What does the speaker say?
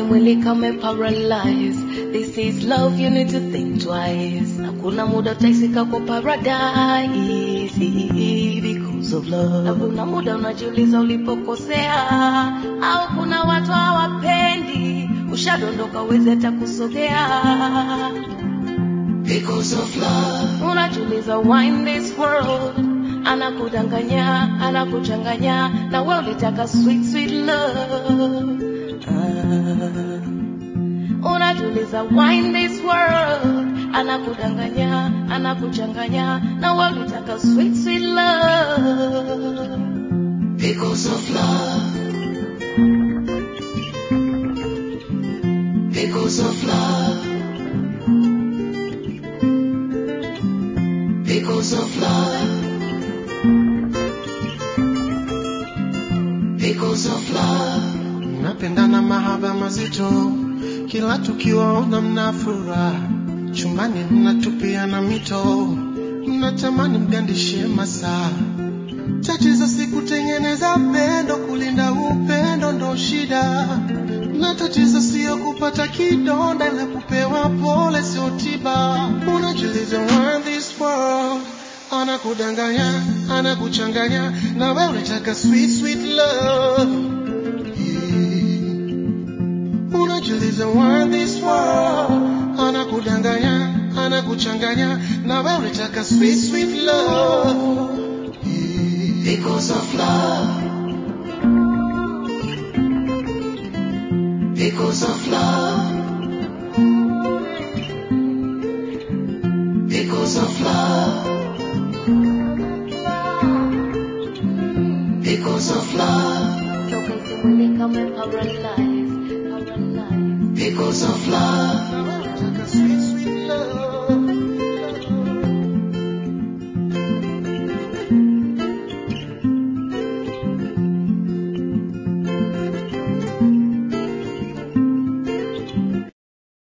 mwili kame paralyze this is love you need to think twice hakuna muda utaisika kwa paradise because of love hakuna muda unajiuliza ulipokosea au kuna watu hawapendi ushadondoka uwezi hata kusogea because of love unajiuliza why in this world anakudanganya anakuchanganya na wewe ulitaka sweet sweet love ah. unajiuliza why in this world anakudanganya anakuchanganya na wewe ulitaka sweet sweet love because of love because of love because of love because of love Mnapendana mahaba mazito, kila tukiwaona mna furaha, chumbani mnatupiana mito, mnatamani mgandishe masaa. Tatizo si kutengeneza pendo, kulinda upendo ndo shida, na tatizo sio kupata kidonda, ila kupewa pole sio tiba. Unajiuliza why in this world anakudanganya, anakuchanganya, na wewe unataka sweet sweet love unajiuliza why this world anakudanganya anakuchanganya na wewe unataka sweet sweet love because of love because of love because of love because of love because of love na wewe unataka sweet